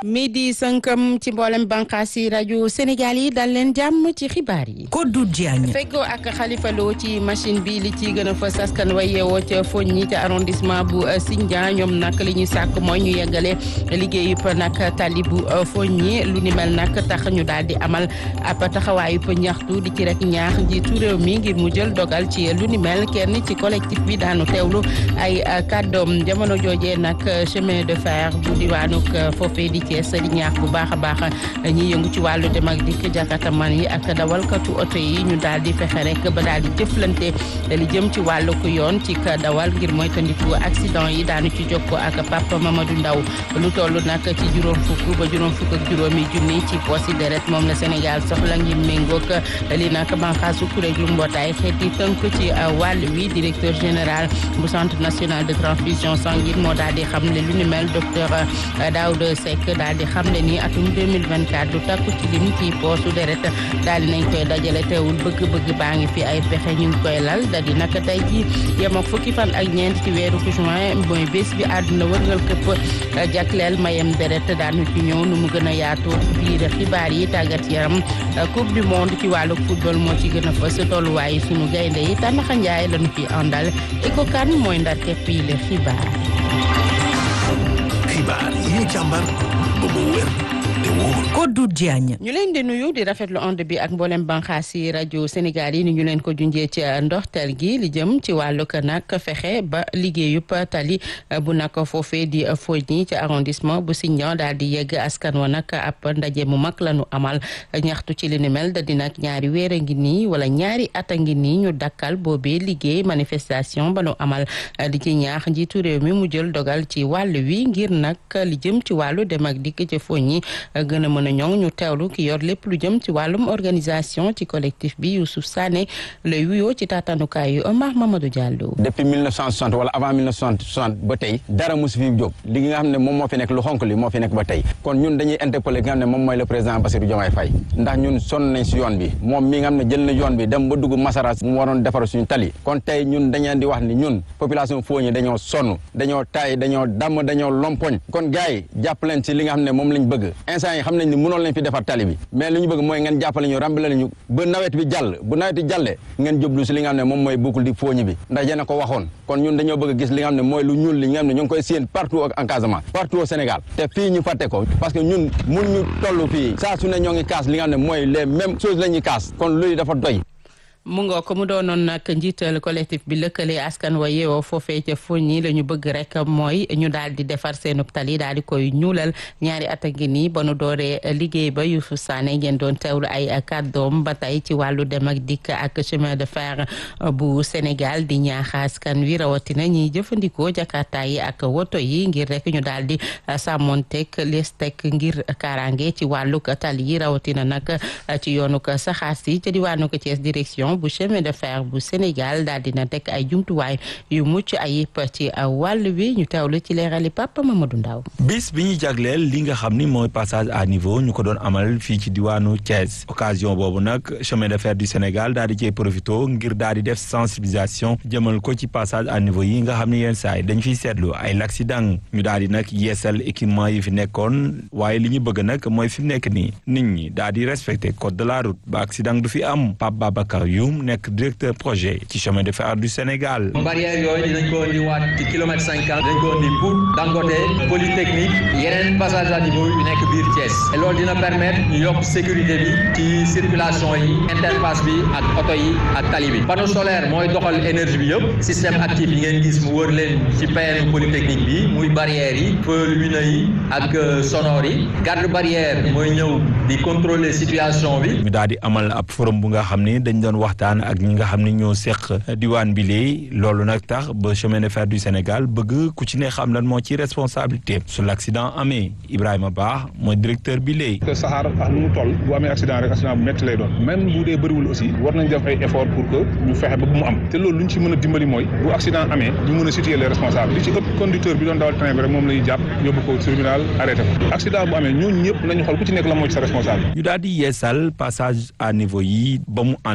midi sënkam ci mboolem bànqaas yi rajo Sénégal yi dal leen jàmm ci xibaar yi. Kodou Diagne. feggoo ak Khalifa Lo ci machine bi li ci gën a fës askan wa yeewoo ca Fogny ca arrondissement bu Sindian ñoom nag li ñu sàkk mooy ñu yeggale liggéeyub nag tali bu Fogny lu ni mel nag tax ñu daal di amal ab taxawaayub ñaxtu di ci rek ñaax njiitu réew mi ngir mu jël dogal ci lu ni mel kenn ci collectif bi daanu teewlu ay kàddoom jamono joojee nag chemin de fer bu diwaanuk foofee di Thiès di ñaax bu baax a baax ñi yëngu ci wàllu dem ak dikk jakataman yi ak dawalkatu oto yi ñu daal di fexe rek ba daal di jëflante li jëm ci wàllu ko yoon ci dawal ngir moytandiku accident yi daanu ci jokkoo ak Papa Mamadou Ndaw lu toll nag ci juróom fukk ba juróom fukk ak juróomi junni ci posi deret moom la Sénégal soxla ngir méngoog li nag banqaasu kuréelu mbootaay xeeti tënk ci wàll wi directeur général bu centre national de transfusion sanguine moo daal di xamle lu ni mel docteur Daouda Seck daal di xamle ni atum 2024 du takku ci lim ci poosu deret daal di nañ koy dajale teewul bëgg-bëgg baa ngi fi ay pexe ñu ngi koy lal da di naka tey ji yem ak fukki fan ak ñeent ci weeru juin mooy bés bi àdduna wërngal këpp jagleel mayem deret daanu ci ñëw nu mu gën a yaatoo biir xibaar yi tàggat yaram coupe du monde ci wàllu football moo ci gën a fës tolluwaayu sunu gaynde yi tànnaxa njaay lañu fi àndal eko kan mooy ndar képp yi le xibaar xibaar yi ñu càmbar ba mu wér te wóor Kodou Diagne. ñu leen di nuyu di rafetlu onde bi ak mboolem banxaas yi rajo Sénégal yi ni ñu leen ko junjee ci ndoxtal gi li jëm ci wàllu ko nag fexe ba liggéeyub tali bu nag foofee di Fogny ci arrondissement bu Sindian daal di yegg askan wa nag ab ndaje mu mag la ñu amal ñaxtu ci li ni mel da di nag ñaari weer a ngi nii wala ñaari at a ngi nii ñu dakkal boobee liggéey manifestation ba nu amal di ci ñaax njiitu réew mi mu jël dogal ci wàll wi ngir nag li jëm ci wàllu dem ak dikk ci Fogny gën a mën a ñoŋ ñu teewlu ki yor lépp lu jëm ci wàllum organisation ci collectif bi Youssouf Sané lay wuyoo ci taatanukaay yu Omar Mamadou Diallo. depuis 1960 wala avant 1960 ba tey dara mosu fi jóg li nga xam ne moom moo fi nekk lu xonk li moo fi nekk ba tey kon ñun dañuy interpeller ki nga xam ne moom mooy le président Bassirou Diomaye Faye ndax ñun sonn nañ si yoon bi moom mi nga xam ne jël na yoon bi dem ba dugg Masara mu waroon defar suñu tali kon tey ñun dañu leen di wax ni ñun population Fogny dañoo sonn dañoo taay dañoo damm dañoo lompoñ kon gars yi jàpp leen si li nga xam ne moom lañ bëgg instant yi xam nañ ni mënoon lañ fi defar tali bi mais li ñu bëgg mooy ngeen jàppale ñu rambale ñu ba nawet bi jàll bu nawet bi jàllee ngeen jublu si li nga xam ne moom mooy boucle di Fogny bi ndax yéen a ko waxoon kon ñun dañoo bëgg gis li nga xam ne mooy lu ñuul li nga xam ne ñu ngi koy séen partout en Casamance partout au Sénégal te fii ñu fàtte ko parce que ñun mun ñu toll fii saa su ne ñoo ngi kaas li nga xam ne mooy les mêmes choses la ñuy kaas kon luy dafa doy mu ngoo ko mu doonoon nag njiital collectif bi lëkkale askan wa yeewoo foofee ca Fogny la ñu bëgg rek mooy ñu daal di defar seenub tali daal di koy ñuulal ñaari at a ngi nii ba nu dooree liggéey ba Youssouf Sané ngeen doon teewlu ay kàddoom ba tey ci wàllu dem ak dikk ak chemin de fer bu Sénégal di ñaax askan wi rawatina ñiy jëfandikoo jakarta yi ak woto yi ngir rek ñu daal di sàmmonteeg les teg ngir kaaraange ci wàllu tali yi rawatina nag ci yoonu ko saxaar si ca diwaanu ko Thiès direction. bu chemin de fer bu Sénégal daal dina teg ay jumtuwaay yu mucc ayib ci wàll wi ñu teewlu ci leerali Papa Mamadou Ndaw bis bi ñu jagleel li nga xam ni mooy passage à niveau ñu ko doon amal fii ci diwaanu Thiès occasion boobu nag chemin de fer du Sénégal daal di cee profité ngir daal di def sensibilisation jëmal ko ci passage à niveau yi nga xam ni yenn saa yi dañ fiy seetlu ay l'accident ñu daal di nag yeesal équipement yi fi nekkoon waaye li ñu bëgg nag mooy fi mu nekk nii nit ñi daal di respecté code de la route ba accident du fi am Pape Babacar Youm nekk directeur projet ci chemin de fer du Sénégal. barrière yooyu dinañ ko indi waat ci kilomètre cinquante dañ ko indi pour Dangote polytechnique yeneen passage à niveau yu nekk biir Thiès et loolu dina permettre ñu yokk sécurité bi ci circulation yi interface bi ak oto yi ak tali bi panneau solaire mooy doxal énergie bi yëpp système actif yi ngeen gis mu wër leen ci PN polytechnique bi muy barrières yi feux lumineux yi ak sonore yi garde barrière mooy ñëw di contrôler situation bi. ñu daal di amal ab forum bu nga xam ni dañ doon waxtaan ak ñi nga xam ne ñoo seq diwaan bi léegi loolu nag tax ba chemin de fer du Sénégal bëgg ku ci ne xam lan moo ci responsabilité su l' accident amee Ibrahima Ba mooy directeur bi léegi. te saxaar ak nu mu toll bu amee accident rek accident bu métti lay doon même bu dee bëriwul aussi war nañ def ay effort pour que ñu fexe ba bu mu am te loolu lu ñu ci mën a dimbali mooy bu accident amee ñu mën a situer les responsables li ci ëpp conducteur bi doon dawal train bi rek moom la ñuy jàpp yóbbu ko tribunal arrêté ko accident bu amee ñooñu ñëpp nañu xool ku ci nekk la moo ci sa responsable. ñu daal di yeesal passage à niveau yi ba mu ànd ak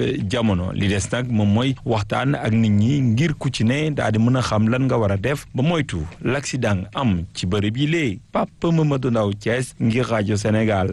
jamono li des nag moom mooy waxtaan ak nit ñi ngir ku ci ne daal di mën a xam lan nga war a def ba moytu l'accident am ci bërëb yi lee Papa Mamadou Ndaw Thiès ngir rajo Sénégal.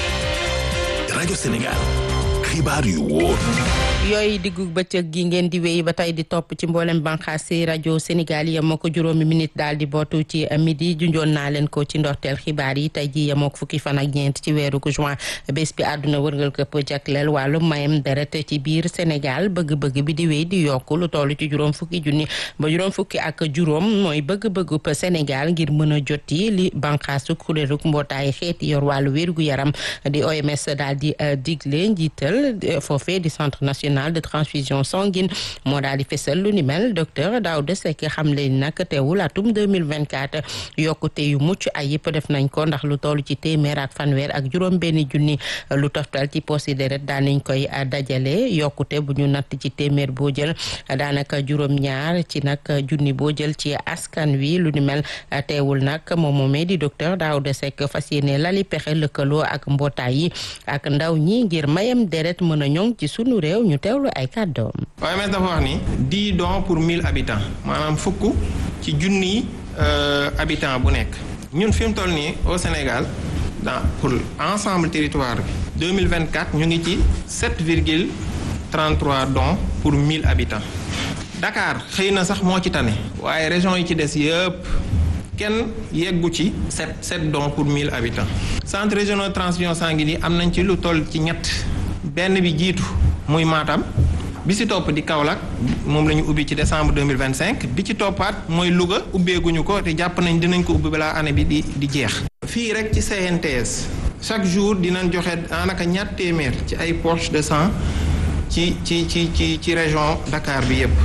rajo Sénégal xibaar yu wóor. yooyu diggu bëccëg gi ngeen di wéy ba tey di topp ci mboolem banqaas si rajo Sénégal yi yemoo ko juróomi minute daal di bootu ci midi junjoon naa leen ko ci ndorteel xibaar yi tey ji yemoo ko fukki fan ak ñeent ci weeru juin bés bi àdduna wërngal këpp jagleel wàllu mayam deret ci biir Sénégal bëgg-bëgg bi di wéy di yokku lu toll ci juróom fukki junni ba juróom fukki ak juróom mooy bëgg-bëggub Sénégal ngir mën a jot yi li banqaasu kuréelu mbootaay xeeti yor wàllu wérgu yaram di OMS daal di digle njiital foofee di centre national de transfusion sanguine moo daal di fesal lu ni mel docteur Daouda Seck xam leen nag teewul atum 2024 yokkute yu mucc ay yëpp def nañ ko ndax lu toll ci téeméer ak fanweer ak juróom benn junni lu toftal ci poste deret daan nañ koy dajale yokkute bu ñu natt ci téeméer boo jël daanaka juróom ñaar ci nag junni boo jël ci askan wi lu ni mel teewul nag moom moomee di docteur Daouda Seck fas yéene lali pexe lëkkaloo ak mbootaay yi ak ndaw ñi ngir mayam deret mën a ñoŋ ci sunu réew ñu teewlu ay kàddoom. OMS dafa wax ni dix dons pour mille habitants maanaam fukk ci junniy habitants bu nekk ñun fi mu toll nii au Sénégal dans pour ensemble territoire bi deux mille vingt quatre ñu ngi ci sept virgule trente trois dons pour mille habitants Dakar xëy na sax moo ci tane waaye région yi ci des yëpp. kenn yeggu ci sept sept dons pour mille habitants centre régional transfusion sanguine yi am nañ ci lu toll ci ñett benn bi jiitu muy Matam bi ci topp di Kaolack moom la ñu ubbi ci décembre deux mille vingt cinq bi ci toppaat mooy Louga ubbeeguñu ko te jàpp nañ dinañ ko ubbi balaa année bi di di jeex. fii rek ci CNTS chaque jour dinañ joxe daanaka ñaar téeméer ci ay poches de sang ci ci ci ci ci région Dakar bi yépp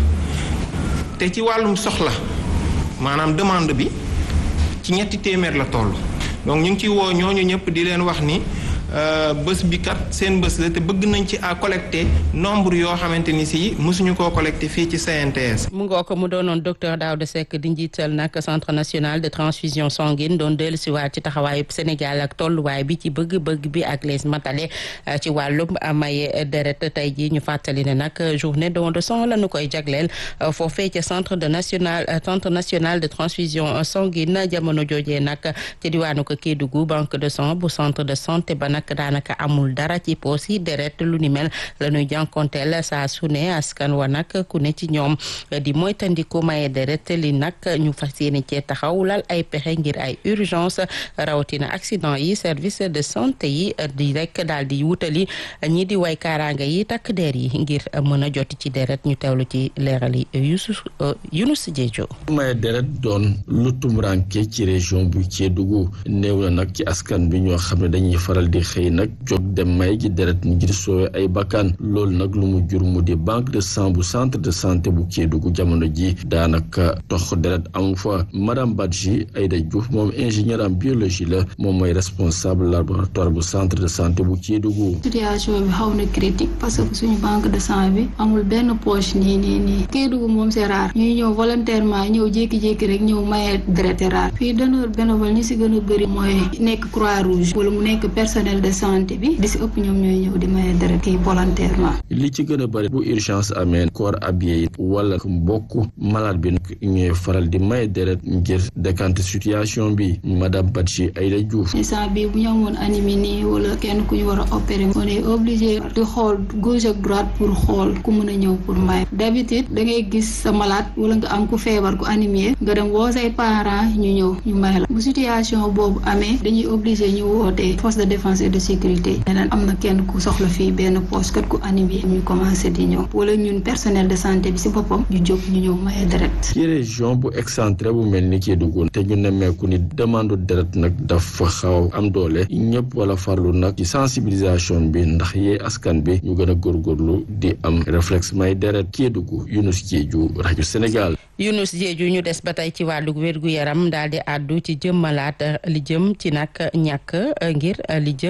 te ci wàllum soxla maanaam demande bi. ci ñetti téeméer la toll donc ñu ngi ci woo ñooñu ñëpp di leen wax ni bés bi kat seen bés la te bëgg nañ ci à collecter nombre yoo xamante ni si mosuñu koo collecter fii ci CNTS. mu ngoo ko mu doonoon docteur Daouda Seck di njiital nag centre national de transfusion sanguine doon dellusiwaat ci taxawaayu Sénégal ak tolluwaay bi ci bëgg-bëgg bi ak les matale ci wàllum maye deret tey jii ñu fàttali ne nag journée don de sang la ñu koy jagleel foofee ca centre de national centre national de transfusion sanguine jamono joojee nag ci diwaanu ko Kédougou banque de sang bu centre de santé ba nag daanaka amul dara ci poos yi deret lu ni mel la ñuy jànkonteel saa su ne askan wa nag ku ne ci ñoom di moytandiku maye deret li nag ñu fas yéene cee taxaw lal ay pexe ngir ay urgence rawatina accident yi service de santé yi di rek daal di wutali ñi di way kaaraanga yi takk der yi ngir mën a joti ci deret ñu teewlu ci leeral yi Yusuf Yunus Jeejo maye deret doon lu tumranke ci région bu Kédougou néew na nag ci askan bi ñoo xam ne dañuy faral di xëy nag jóg dem may ji deret ngir soowe ay bakkan loolu nag lu mu jur mu di banque de sang bu centre de santé bu Kédougou jamono ji daanaka tox deret amu fa madame Badji Aïda Diouf moom ingénieur en biologie la moom mooy responsable laboratoire bu centre de santé bu Kédougou situation bi xaw na critique parce que suñu banque de sang bi amul benn poche nii nii nii Kédougou moom c'est rare ñuy ñëw volontairement ñëw jékki-jékki rek ñëw maye deret c'est rare fii donneur bénévole ñi si gën a bëri mooy nekk croix rouge wala mu nekk personnel de santé bi di si ëpp ñoom ñooy ñëw di maye deret kii volontairement li ci gën a bëri bu urgence amee corps habillé yi wala mbokk malade bi ñooy faral di maye deret ngir décanter situation bi madame Badji Aïda Diouf instant bi bu ñu amoon anémie nii wala kenn ku ñu war a opérer on est obligé di xool gauche ak droite pour xool ku mën a ñëw pour maye d'habitude da ngay gis sa malade wala nga am ku feebar ku anémie nga dem woo say parents ñu ñëw ñu may la bu situation boobu amee dañuy obligé ñu wootee force de défense et de sécurité leneen am na kenn ku soxla fii benn poste kat ku anémie ñu commencé di ñëw wala ñun personnel de santé bi si boppam ñu jóg ñu ñëw maye deret ci région bu excentré bu mel ni Kédougou te ñu nemmeeku ni demande deret nag dafa xaw am doole ñëpp wala farlu nag ci sensibilisation bi ndax yee askan bi ñu gën a góorgóorlu di am réflexe may deret Kédougou Younous Diédhiou rajo Sénégal Younous Diédhiou ñu des ba tey ci wàllu wérgu yaram daal di àddu ci jëmmalaat li jëm ci nag ñàkk ngir li jëm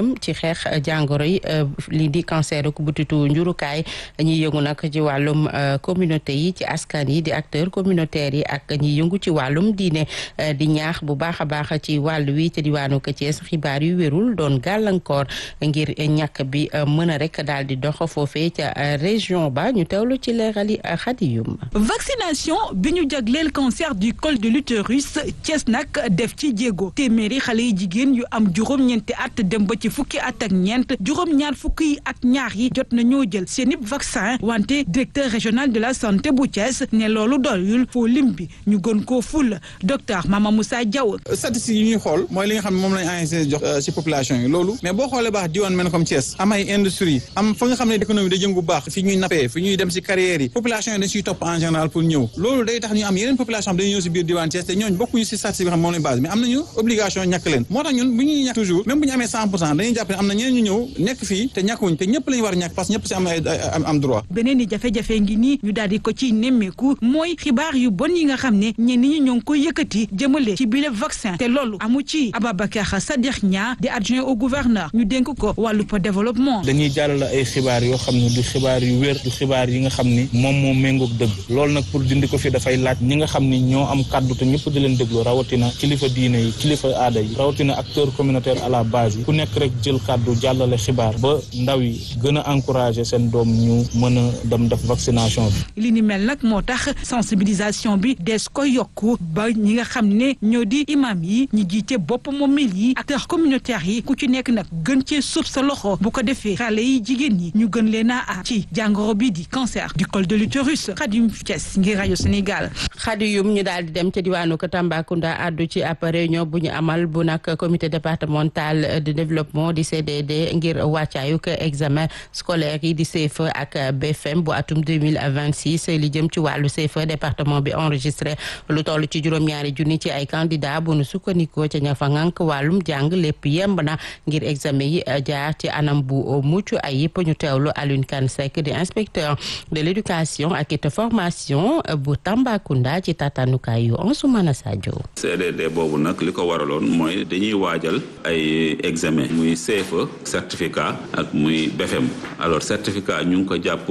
jëm ci xeex jàngoro yi lii di cancer ku butitu njurukaay ñiy yëngu nag ci wàllum communauté yi ci askan yi di acteurs communautaires yi ak ñiy yëngu ci wàllum diine di ñaax bu baax a baax ci wàllu wi ci diwaanu Thiès xibaar yu wérul doon gàllankoor ngir ñàkk bi mën a rek daal di dox foofee ca région ba ñu teewlu ci leerali xadiyum vaccination bi ñu jagleel cancer du col de l'utérus Thiès nag def ci jéego téeméeri xale yi jigéen yu am juróom-ñeenti at dem ba ci fukki at ak ñeent juróom-ñaar fukki yi ak ñaar yi jot na ñoo jël seeni vaccin wante directeur régional de la santé bu Thiès ne loolu doyul foo lim bi ñu gën koo ful docteur Mama Moussa Diaw. statistiques yi ñuy xool mooy li nga xam ne moom lañ ANACIM jox ci population yi loolu mais boo xoolee baax diwaan mel comme Thiès am ay industrie am fa nga xam ne économie da jëngu baax fi ñuy nappee fi ñuy dem ci carrières yi population yi dañ siy topp en général pour ñëw loolu day tax ñu am yeneen population dañuy ñëw ci biir diwaan Thiès te ñooñu bokkuñu ci statistique bi xam moom lañ base mais am nañu obligation ñàkk leen moo tax ñun bu ñuy ñàkk toujours même bu ñu amee cent pour cent dañuy jàpp ne am na ñeneen ñu ñëw nekk fii te ñàkkuñ te ñëpp lañu war a ñàkk parce que ñëpp ci am ay am droit beneen i jafe-jafe ngi nii ñu daal di ko ci nemmeeku mooy xibaar yu bon yi nga xam ne ñenn ñi ñoo ngi koy yëkkati jëmale ci bile vaccin te loolu amu ci Ababacar Sadikh Nia di adjoint au gouverneur ñu dénk ko wàllu développement dañuy jàllale ay xibaar yoo xam ne du xibaar yu wér du xibaar yi nga xam ni moom moo méngoog dëgg loolu nag pour dindi ko fi dafay laaj ñi nga xam ni ñoo am kàddu te ñëpp di leen déglu rawatina kilifa diine yi kilifa aada yi rawatina acteur communautaire à la base yi ku nekk rek jël kàddu jàllale xibaar ba ndaw yi gën a encourager seen doom ñu mën a dem def vaccination bi. li ni mel nag moo tax sensibilisation bi des ko yokku ba ñi nga xam ne ñoo di imam yi ñi jiite bopp moomil yi acteurs communautaires yi ku ci nekk nag gën cee suuf sa loxo bu ko defee xale yi jigéen ñi ñu gën leen a aar ci jàngoro bi di cancer du col de l'utérus Khadim Thiès ngir rajo Sénégal. Khadiyum ñu daal di dem ca diwaanu ko Tambacounda àddu ci ab réunion bu ñu amal bu nag comité départemental de développement di CDD ngir wàccaayuk examen scolaire yi di CFEE ak BFM bu atum 2026 li jëm ci wàllu CFEE département bi enregistré lu toll ci juróom-ñaari junni ci ay candidat bu nu sukkandikoo ca ña fa ngànk wàllum jàng lépp yemb na ngir examen yi jaar ci anam bu mucc ay yëpp ñu teewlu Alioune Kane Seck di inspecteur de l'éducation ak it formation bu Tambacounda ci tatanukaay yu Ansoumana Sadio CDD boobu nag li ko waraloon mooy dañuy waajal ay examen muy CFEE certificat ak muy BFM alors certificat ñu ngi ko jàpp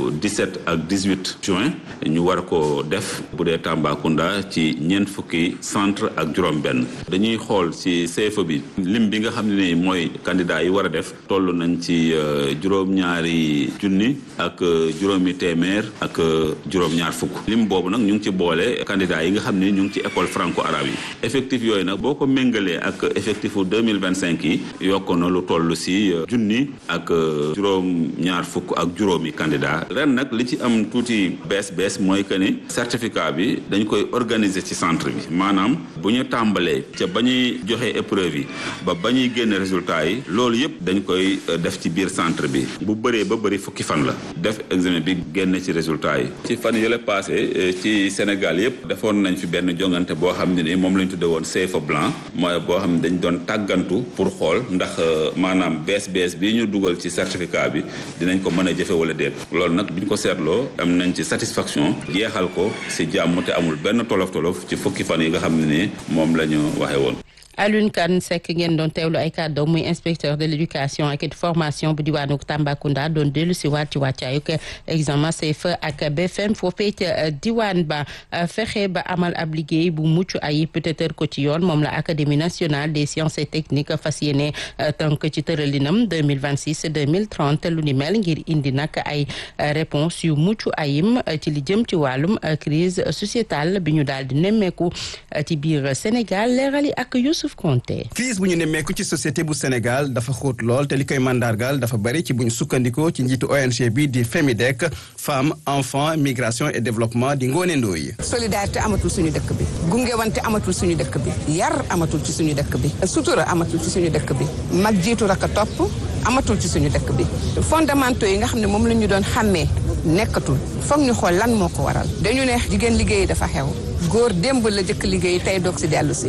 17 ak 18 juin ñu war ko def bu dee Tambacounda ci ñeent fukki centre ak juróom-benn dañuy xool ci CFEE bi lim bi nga xam ne ni mooy candidat yi war a def toll nañ ci juróom-ñaari junni ak juróomi téeméer ak juróom-ñaar fukk lim boobu nag ñu ngi ci boole candidat yi nga xam ne ñu ngi ci école franco arabe yi effectif yooyu nag boo ko méngalee ak effectifu 2025 yi yokk na lu toll si junni ak juróom-ñaar fukk ak juróomi candidat ren nag li ci am tuuti bees bees mooy que ni certificat bi dañ koy organiser ci centre bi maanaam bu ñu tàmbalee ca ba ñuy joxe épreuve yi ba ba ñuy génne résultat yi loolu yëpp dañ koy def ci biir centre bi bu bëree ba bëri fukki fan la def examen bi génne ci résultat yi ci fan yële passé ci Sénégal yëpp defoon nañ fi benn jongante boo xam ne ni moom lañ tudde woon CFEE blanc mooy boo xam ne dañ doon tàggantu pour xool ndax maanaam bees bees bi ñu dugal ci certificat bi dinañ ko mën a jëfe wala déet loolu nag bi ñu ko seetloo am nañ ci satisfaction jeexal ko si jàmm te amul benn tolof tolof ci fukki fan yi nga xam ne ni moom la ñu waxe woon Alioune Kane Seck ngeen doon teewlu ay kàddu muy inspecteur de l'éducation ak formation bu diwaanu Tambacounda doon dellu si waat ci wàccaayuk examen CFEE ak BFM foofee ca diwaan ba fexe ba amal ab liggéey bu mucc ayib peut-être ko ci yoon moom la académie nationale des sciences et techniques fas yéene tënk ci tëralinam 2026 2030 lu ni mel ngir indi nag ay réponse yu mucc ayim ci li jëm ci wàllum crise sociétale bi ñu daal di nemmeeku ci biir Sénégal leerali ak Youssouf crise bu ñu nemmeeku ci société bu Sénégal dafa xóot lool te li koy mandargal dafa bari ci bu ñu sukkandikoo ci njiitu ONG bi di FEMIDEC femme enfant migration et développement di Ngoné Ndoye solidarité amatul suñu dëkk bi gungewante amatul suñu dëkk bi yar amatul ci suñu dëkk bi sutura amatul ci suñu dëkk bi mag jiitu raka topp amatul ci suñu dëkk bi fondamentaux yi nga xam ne moom la ñu doon xàmmee nekkatul foog ñu xool lan moo ko waral dañu ne jigéen liggéey dafa xew góor démb la jëkk liggéey tey doog si dellu si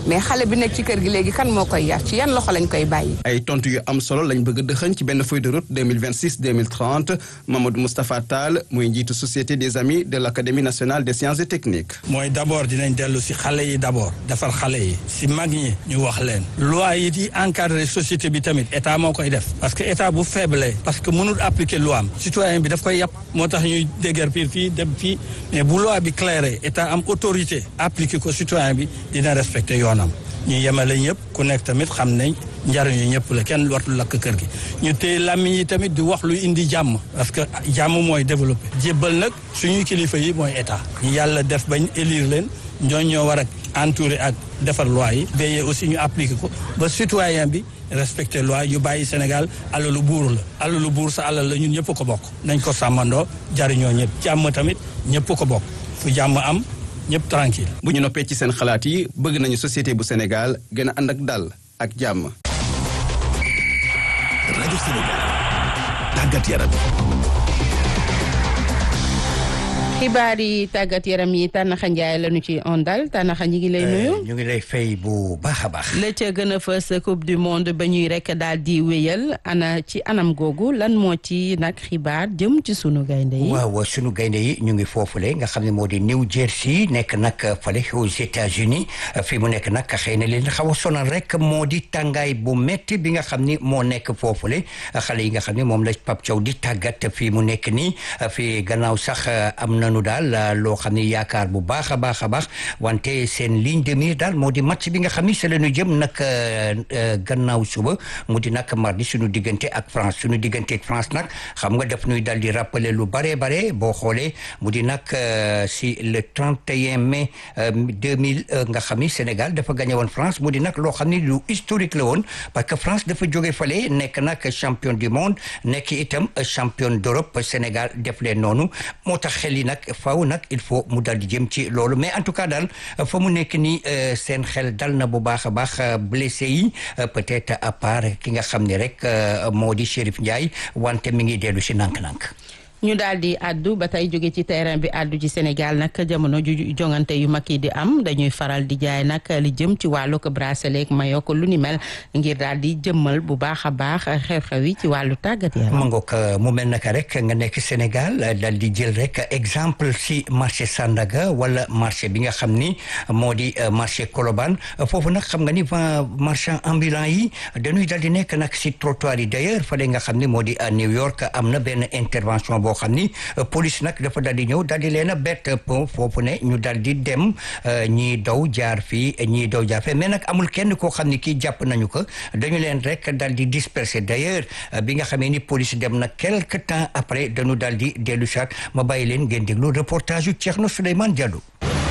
mais xale bi nekk ci kër gi léegi kan moo koy yar ci yan loxo lañ koy bàyyi. ay tontu yu am solo lañ bëgg a dëxëñ ci benn feuille de route 2026 2030 Mamadou Moustapha Tall mooy njiitu société des amis de l' académie nationale des sciences et techniques. mooy d' abord dinañ dellu si xale yi d' abord defar xale yi si mag ñi ñu wax leen loi yi di encadré société bi tamit état moo koy def parce que état bu faible parce que mënul appliquer loi am citoyen bi daf koy yàpp moo tax ñuy déguerpir fii dem fii mais bu loi bi clairé état am autorité appliquer ko citoyen bi dina respecter yoonam ñu yemale ñëpp ku nekk tamit xam ne njariñu ñëpp la kenn wartul lakk kër gi ñu téye làmmiñ yi tamit di wax lu indi jàmm parce que jàmm mooy développé jébbal nag suñuy kilifa yi mooy état ñu yàlla def bañ élire leen ñooñ ñoo war a entouré ak defar loi yi veiller aussi ñu appliqué ko ba citoyen bi respecté loi yu bàyyi Sénégal alalu buur la alalu buur sa alal la ñun ñëpp ko bokk nañ ko sàmmandoo jariñoo ñëpp jàmm tamit ñëpp ko bokk fu jàmm am ñëpp tranquille bu ñu noppee ci seen xalaat yi bëgg nañu société bu Sénégal gën a ànd ak dal ak jàmm. rajo Sénégal tàggat yaram. xibaar yi tàggat yaram yi Tànnaxa Njaay lañu ci ondal Tànnaxa ñi ngi lay nuyu. ñu ngi lay fay bu baax a baax. la ca gën a fës coupe du monde ba ñuy rek daal di wéyal ana ci anam googu lan moo ci nag xibaar jëm ci sunu gaynde yi. waaw sunu gaynde yi ñu ngi foofule nga xam ne moo di New Jersey nekk nag fale aux États-Unis fi mu nekk nag xëy na leen xaw a sonal rek moo di tàngaay bu métti bi nga xam ni moo nekk foofule xale yi nga xam ne moom la Pape Thiaw di tàggat fii mu nekk nii fi gannaaw sax am na. nu daal loo xam ne yaakaar bu baax a baax a baax wante seen ligne de mire daal moo di match bi nga xam ni c'est la ñu jëm nag gannaaw suba mu di nag mardi suñu diggante ak France suñu diggante ak France nag xam nga daf ñuy daal di rappeler lu bare bare boo xoolee mu di nag si le 31 mai 2000 nga xam ni Sénégal dafa gagné woon France mu di nag loo xam ni lu historique la woon parce que France dafa jóge fale nekk nag champion du monde nekk itam champion d'Europe Sénégal def leen noonu moo tax xel yi nag faaw nag il faut mu dal di jëm ci loolu mais en tout cas daal fa mu nekk nii seen xel dal na bu baax a baax blessé yi peut-être à part ki nga xam ne rek moo di Chérif Ndiaye wante mi ngi dellu si nànk-nànk ñu daal di addu ba tey jóge ci terrain bi addu ci Sénégal nag jamono ju jongante yu mag yi di am dañuy faral di jaay nag li jëm ci wàllu ko bracelet ak maillot ko lu ni mel ngir daal di jëmmal bu baax a baax xew-xew yi ci wàllu tàggat yaram. ma ngoog mu mel naka rek nga nekk Sénégal daal di jël rek exemple si marché Sandaga wala marché bi nga xam ni moo di marché Colobane foofu nag xam nga ni marchand ambulant yi dañuy daal di nekk nag si trottoir yi d'ailleurs fële nga xam ni moo di à New York am na benn intervention boo xam ni police nag dafa daal di ñëw daal di leen a bett foofu ne ñu daal di dem ñii daw jaar fii ñii daw jaar fii mais nag amul kenn koo xam ni kii jàpp nañu ko dañu leen rek daal di disperser d'ailleurs bi nga xamee ni police dem na quelque temps après dañu daal di dellu saat ma bàyyi leen ngeen déglu reportage yu Thierno Souleymane Diallo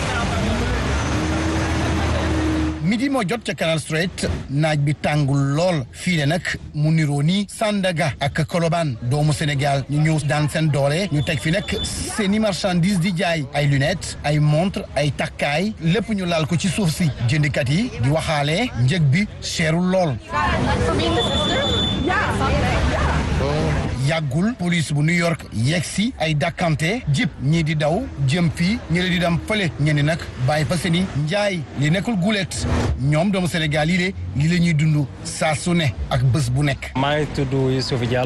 midi moo jot ca Canal Street naaj bi tàngul lool fii de nag mu niroo ni Sandaga ak Colobane doomu Sénégal ñu ñëw daan seen doole ñu teg fi nag seeni marchandise di jaay ay lunettes ay montre ay takkaay lépp ñu laal ko ci suuf si jëndikat yi di waxaale njëg bi seerul lool yàggul police bu New York yegsi ay dakkante jip ñii di daw jëm fii ñi di dem fële ñenni nag bàyyi fa seeni njaay li nekkul gulet ñoom doomu Sénégal yi de li la ñuy dund saa su ne ak bés bu nekk maa ngi tudd Youssouf Diallo